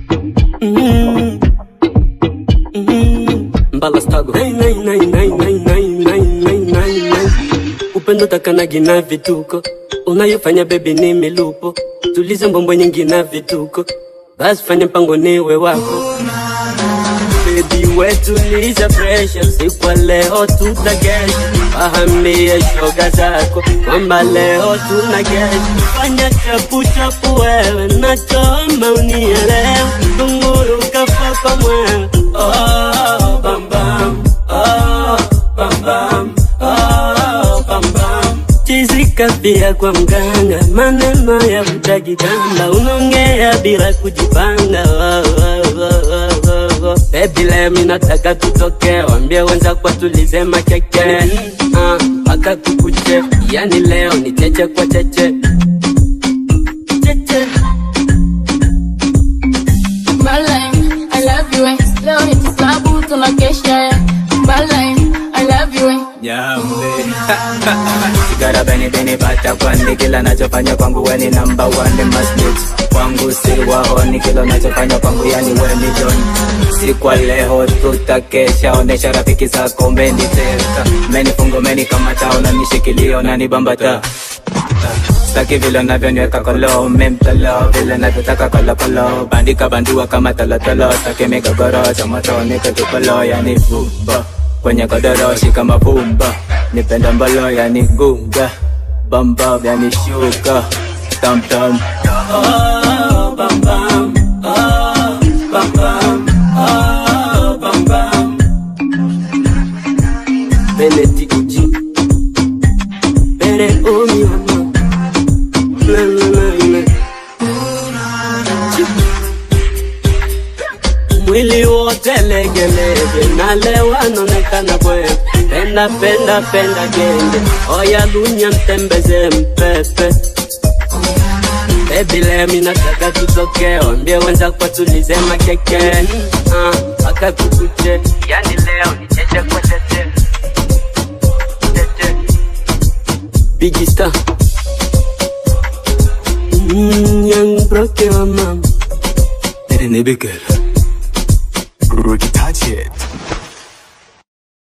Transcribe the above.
Mm. Mm. Mbala stago. Nai, nai, nai, nai, nai, nai, nai, nai, nai, nai. Upendo takanagi na vituko unayofanya bebi ni milupo, tulize mbombo nyingi na vituko, basi fanya mpango niwe wako Baby wetu niza pressure, sikwa leo tutagesha, fahamie shoga zako kwamba leo tuna gesha. Fanya chapu chapu wewe, nachoma unielewe, tunguru kafa kwa mwewe. Oh, bam bam, oh, bam bam, oh, bam bam. Chizika pia kwa mganga, maneno ya kutajigamba, unaongea bila kujipanga. Oh, oh, oh, oh, oh, oh. Baby leo mimi nataka tutoke, wambie wenza kwa tulize makeke Ah, mpaka kukuche, yani leo ni cheche kwa cheche cheche Balai, I love you, eh. Leo ni kislabu tunakesha, eh. Balai, I love you, eh. Nyambe Sigara beni beni bata kwani kila nachofanya kwangu weni number one masnitch kwangu si waoni kila nachofanya kwangu yani weni don si kwa leo tutakesha onesha rafiki zako meniteka menifungo menikamata unanishikilia unanibambata Staki vile unavyoniweka kolo memtolo vile navyotaka kolokolo bandika bandua kama tolotolo staki migogoro cha moto nikatupolo yani vumba kwenye godoro shika mavumba nipenda mbalo yani gunga bamba yani shuka tamtam Oh, bam bam, oh, bam bam, oh, bam bam. Benedict G. Bere omi mama. La la la la. Mwili wote legelege, nalewa naonekana bwe. Penda penda penda genge, oya lunya mtembeze mpepe. Baby leo mimi nataka tutoke, wambie wenza kwa tulize makeke Ah, mpaka kukuche, yani leo ni cheche kwa cheche Cheche. Biggie Star mm, Young broke wa mama Nibikela Rocky